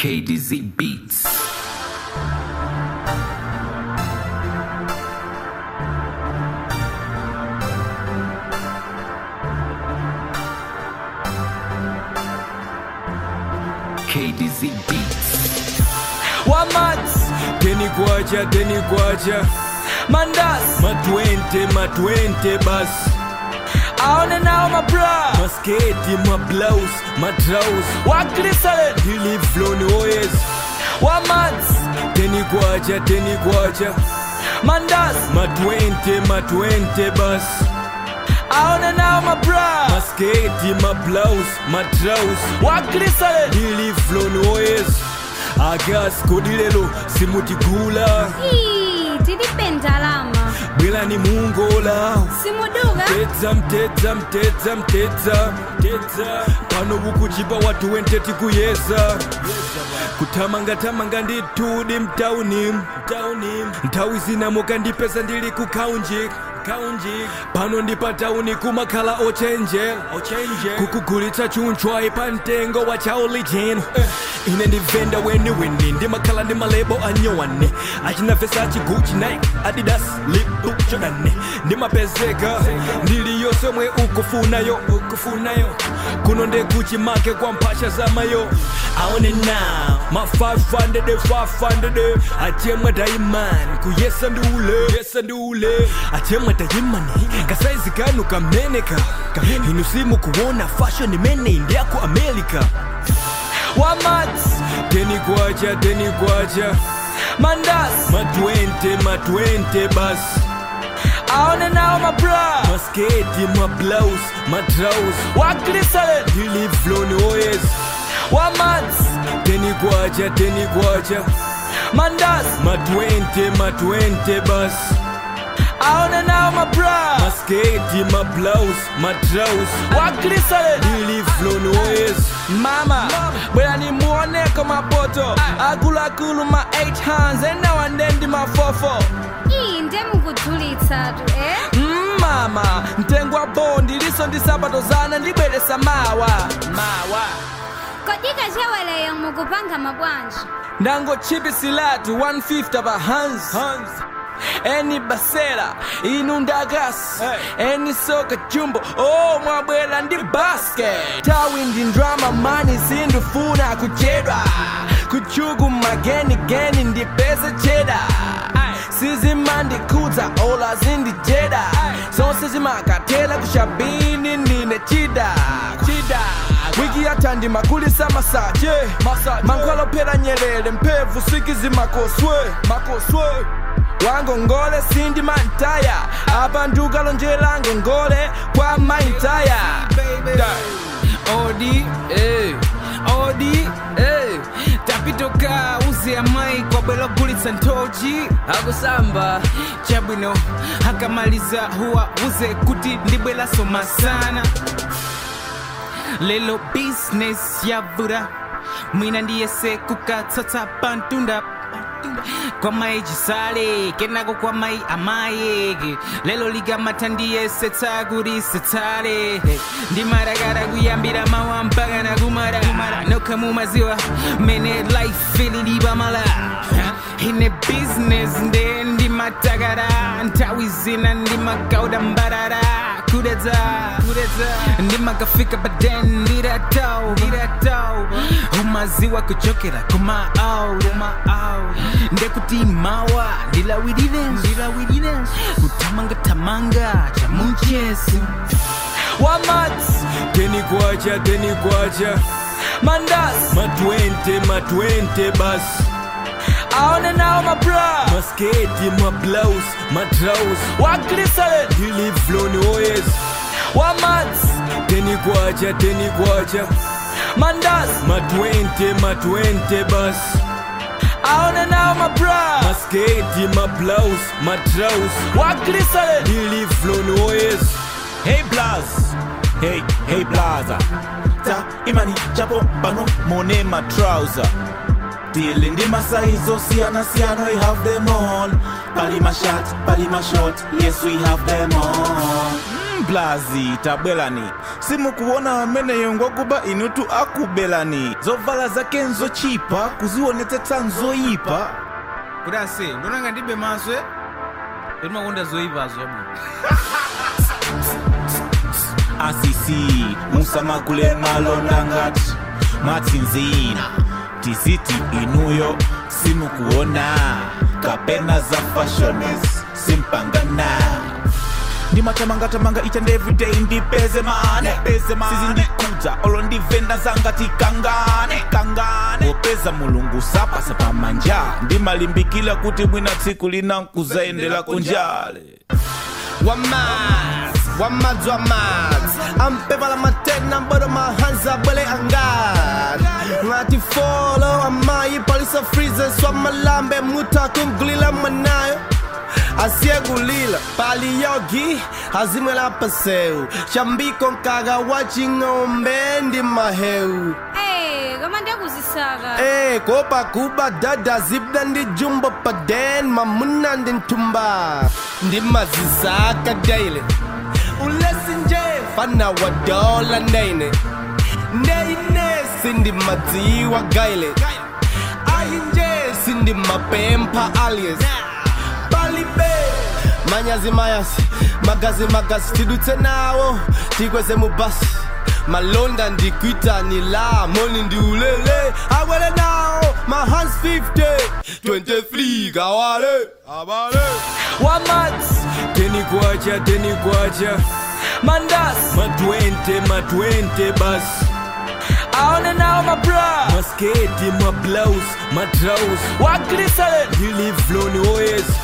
KDZ Beats. KDZ Beats. Wamats, teni kwacha teni kwacha Mandas, matwente matwente basi aone nao mabra masketi mablaus matraus Waklisale, dilifloni oyes Wamats, teni kwacha teni kwacha Mandas, matwente matwente basi aone nao mabra masketi mablaus matraus Waklisale, dilifloni oyes agas kodi lelo simutigula Ii, tilipenda alama bwelani mungola simuduka mtedza mtedza mtedza mtedza mtedza pano bukuchipa watu wenteti kuyeza kutamangatamanga nditudi mtauni mtauni nthawi zina mukandipeza ndili ku kaunji kaunji pano ndi pa tauni kumakhala ochenjera kukugulitsa chunchwayi pa mtengo wa chaulijini ine ndi venda weniweni ndimakhala ndi malebo anyowani achinafesa achiguchi nike adidas lipu jordan ndimapezeka ndili yosomwe ukufunayo ukufunayo kuno ndekuchi make kwa mphasha zamayo aone na ma 500 500 achemwe daimani kuyesa ndiule yesa ndiule achemwe daimani kasaizi kanu kameneka inu simu kuona fashion imene indiako america Wamats, teni kwacha teni kwacha Mandas, matwente matwente basi aone nao mabra masketi mablaus matraus Waklisale, dilifloni oyes Wamats, teni kwacha teni kwacha Mandas, matwente matwente basi aone nao mabra masketi mablaus matraus Waklisale, dilifloni oyes Mama, bwera nimuoneko mapoto Akuluakulu ma 8 hands and now and then di ma 44 iyi ndemukudulitsa tu eh Mm, mama mtengo wa bondi liso ndi sabato zana ndibweresa mawa mawa kodika chaweleyo mukupanga mabwanji ndangochipisilatu 150 pa hands, hands. eni basela inu ndagas eni soka jumbo oh mwabwera ndi basket tawi ndi ndrama mani sindifuna kuchedwa kuchuku magenigeni ndipeze cheda sizimandikudza ola zindijeda zonse zimakatela kushabini ndine chida chida wiki yatha ndimakulisa masaje mankhwalophera nyelele mphevu sikizimakoswe makoswe wangongole sindi mantaya apa ndiukalonjera ngongole kwa maitaya odi eh, odi eh. tapitoka uze amayi kwabwera kugulitsa nthochi akusamba chabwino akamaliza huwa uze kuti ndibweraso masana lelo business yavura mwina ndiyese kukatsatsa pantunda kwa mai chisale kenako kwa mai amaye lelo likamata ndiyesetsa kuti setsale ndimarakara kuyambira mawa mpaka nakumara nokha mumaziwa mene life ililipamala ine business nde ndimatakara nthawi zina ndimakauda mbarara kudedza kudedza ndimakafika baden ndiratau ndiratau umaziwa kuchokera kuma out kuma out ndekuti mawa ndilawirire ndilawirire kutamanga tamanga chamuchesu wamats teni kwacha teni kwacha mandas matwente matwente basi aone nao mabra masketi mablaus matraus waklisale dilifloni oyes wamats teni kwacha teni kwacha mandas matwente matwente basi aone nao mabra masketi mablaus matraus waklisale dilifloni oyes Hey Blaz, hey, hey Blaza. Ta imani chapo pano mone ma trouser. Dealing the masaizo siana siano, we have them all. Pali ma shot, pali ma short, yes we have them all. blazi tabwelani simukuona ameneyo ngwakuba inutu akubelani zovala zake nzochipa kuzionetsetsa nzoyipa kuti ase ndonanga ndibe maso e kuti makonda zoyipazo chabwino asisi musamagule malonda ngati mwatsinzina tiziti inuyo simukuona kapena za fashiones simpangana ndimatamanga-tamanga each and every day ndipeze mane sizi ndikuja olo ndivenda zangati kangane kangane popeza mulungu sapasa pamanja ndimalimbikila kuti mwina tsiku lina nkuzaendela kunjale Wamaz, wamaz, wamaz Ampevala matena bodo mahanza bwele angar Ngati follow amayi palisa freezer Swamalambe muta kumgulila manayo asiyegulila pali yogi azimwela paseu shambiko nkaga waching'ombe ndi maheu Eh, koma ndakuzisaka Eh, kopa kuba dada zibda ndi jumbo paden mamuna ndi ntumba ndi mazisaka daily ulesi nje fana wa dola nene neine sindi madziwa gaile ayi nje sindi mapempha alias palibe manyazi mayasi magazi magazi tidutse nawo tikweze mubasi malonda ndikwitani la moni ndi ulele awele nawo my hands 50 23 kawale abale wamats teni kwacha teni kwacha mandas matwente matwente basi aone nao mabra masketi mablaus matraus waglisale ndilivloni oyes